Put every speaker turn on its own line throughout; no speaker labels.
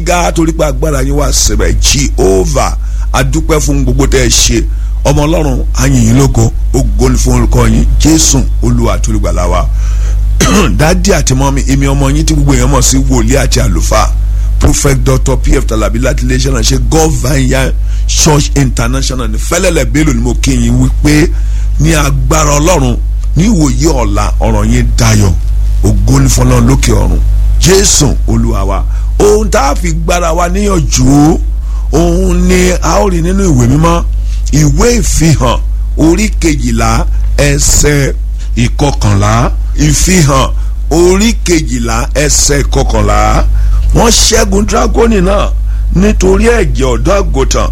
ga torí pé agbára yín wà síbẹ̀ Jehovah adúpẹ́ fún gbogbo tẹ́ ẹ ṣe ọmọ ọlọ́run ayìnyín lógo ògo ni fún orúkọ yín Jésù Olúwa àti olùgbàlà wa dádì àti mọ́mí èmi ọmọ yín tí gbogbo èèyàn mọ̀ sí wòlíì àti àlùfáà prophet dr pf talabi láti iléeṣẹ́ náà ṣe god vineyard church international ní fẹ́lẹ́lẹ̀ bélò ni mo kí yín wípé ní agbára ọlọ́run ní ìwòye ọ̀la ọ̀rọ̀ yín dayọ̀ ògo ni fọlọ́run lókè ọ̀run jésù olúwa wa ohun tá a fi gbára wa níyànjú òun ni a ó rí nínú ìwé mímọ́ ìwé ìfihàn orí kejìlá ẹsẹ̀ ìkọkànlá ìfihàn orí kejìlá ẹsẹ̀ ìkọkànlá wọ́n ṣẹ́gun dragoni náà nítorí ẹ̀jẹ̀ ọ̀dọ́ àgùntàn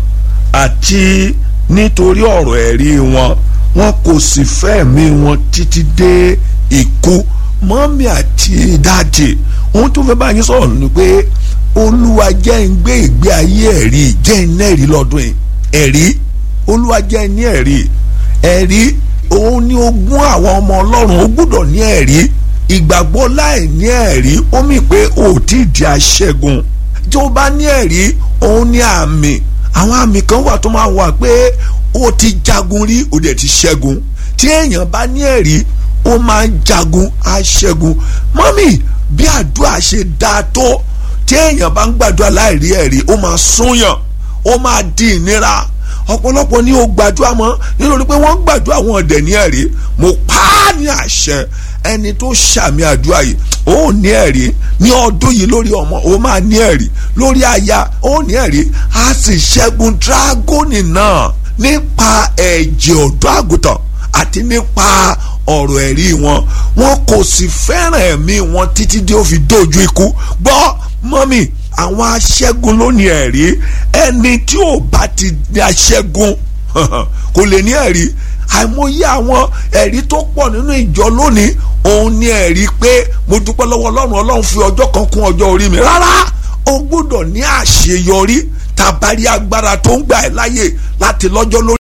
àti nítorí ọ̀rọ̀ ẹ̀rí wọn wọn kò sì fẹ́ẹ̀mí wọn títí dé ikú mọ́mí àti dáàdì ohun tó fẹ́ bá yín sọ̀rọ̀ ni pé olúwa jẹ́ ń gbé ìgbé ayé ẹ̀rí jẹ́ ń nẹ́rí lọ́dún yìí ẹ̀rí olúwa jẹ́ ń ní ẹ̀rí ẹ̀rí òun ni ogún àwọn ọmọ ọlọ́run ó gbúdọ̀ ní ẹ̀rí ìgbàgbọ́ láì ní ẹ̀rí ó mì pé ó ti di aṣẹ́gun tí ó bá ní ẹ̀rí òun ní àmì àwọn àmì kan wà tó máa wà pé ó ti jagun rí ó dẹ̀ ti ṣẹ́gun tí èèyàn bá ní ẹ̀rí ó máa ń jagun aṣẹ́gun mọ́mì bí àdúrà ṣe dáa tó tí èèyàn bá ń gbàdúrà láì rí ẹ̀rí ó máa súnyàn ó máa di ìnira ọ̀pọ̀lọpọ̀ ní o gbàdúrà mọ́ nítorí pé wọ́n gbàdúrà wọn ọ̀dẹ̀ ní ẹ̀rí mo pa á ní àṣẹ ẹni tó ṣàmì àdúrà yìí ó ní ẹ̀rí ní ọdún yìí lórí ọmọ ó máa ní ẹ̀rí lórí aya ó ní ẹ̀rí á sì ṣẹ́gun dragoni náà nípa ẹ̀jẹ̀ ọ̀dọ́ àgùntàn àti nípa ọ̀rọ̀ ẹ̀rí wọn wọn kò sì fẹ́ràn ẹ̀mí wọn títí dé ó fi dójú ikú gbọ́ mọ́mì àwọn aṣẹ́gun ló ní ẹ̀rí ẹni tí ò bá ti ní aṣẹ́gun kò lè ní ẹ̀rí àìmọye àwọn ẹ̀rí tó pọ̀ nínú ìjọ lónìí òun ní ẹ̀rí pé mo dúpẹ́ lọ́wọ́ ọlọ́run ọlọ́run fi ọjọ́ kan kún ọjọ́ orí mi rárá o gbọ́dọ̀ ní àṣeyọrí tàbárí agbára tó ń gbà ẹ́ láyè láti lọ́jọ́ lórí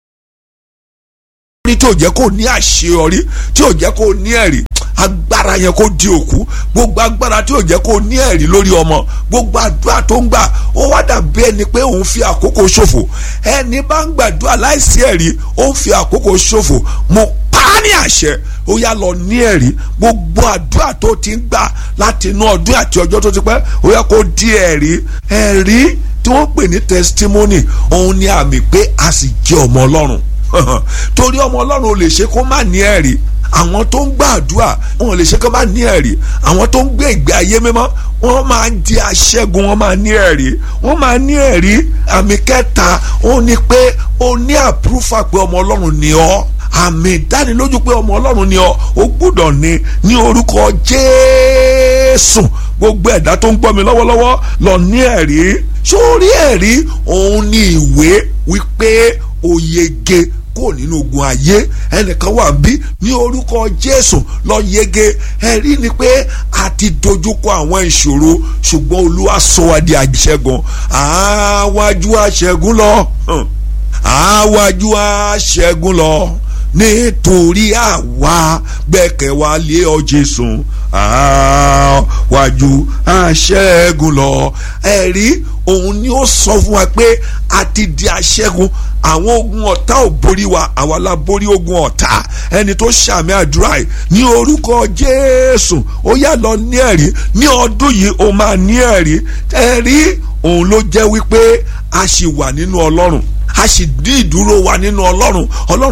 tí ò jẹ́ kó ní àṣeyọrí tí ò jẹ́ kó ní ẹ̀rí agbára yẹn kó di òkú gbogbo agbára tí ò jẹ́ kó ní ẹ̀rí lórí ọmọ gbogbo àdúrà tó ń gbà ó wá dàbí ẹni pé òun fi àkókò ṣòfò ẹni bá ń gbàdúrà láìsí ẹ̀rí ó ń fi àkókò ṣòfò mo pa á ní àṣẹ ó yá lọ ní ẹ̀rí gbogbo àdúrà tó ti ń gbà láti inú ọdún àti ọjọ́ tó ti pẹ́ ó yá kó di ẹ̀rí ẹ̀rí tí wọ́n pè ní testimony òun ni àmì pé a sì jẹ́ ọmọ ọlọ́run torí ọmọ ọlọ́run ò lè ṣe kó má ní ẹ̀rí àwọn tó ń gbàdúrà wọn ò lè ṣe kó má ní ẹ̀rí àwọn tó ń gbé ìgbé ayé mímọ́ wọ́n máa ń di aṣẹ́gun wọ́n máa ní ẹ̀rí wọ́n máa ní ẹ̀rí àmì kẹta ó ní pé ó ní àpúrúfà pé ọmọ ọlọ́run ni ọ́ àmì ìdánilójú pé ọmọ ọlọ́run ni ọ́ ó gbúdọ̀ ní ní orúkọ jésù gbogbo ẹ̀dá tó ń gbọ́ mi lọ́wọ́lọ́wọ́ lọ ní ẹ̀rí sórí ẹ̀rí òun ní ìwé wípé ó yege kó nínú ogun ayé ẹnìkan wà bí ní orúkọ jésù lọ yege ẹ̀rí ni pé a ti dojúkọ àwọn ìṣòro ṣùgbọ́n olúwa sọ wá di àṣẹgun àwájú àṣẹgun lọ àwájú àṣẹgun lọ nítorí àwa gbẹ́kẹ̀ wa lé ọ jésù àwájú àṣẹgun lọ ẹ̀rí òun ni ó sọ fún wa pé a ti di aṣẹ́gun àwọn ogun ọ̀tá ò borí wa àwa la borí ogun ọ̀tá ẹni tó ṣàmì àdúrà yìí ní orúkọ jésù ó yá lọ ní ẹ̀rí ní ọdún yìí ó máa ní ẹ̀rí ẹ̀rí òun ló jẹ́ wípé a sì wà nínú ọlọ́run a sì dín ìdúró wa nínú ọlọ́run ọlọ́run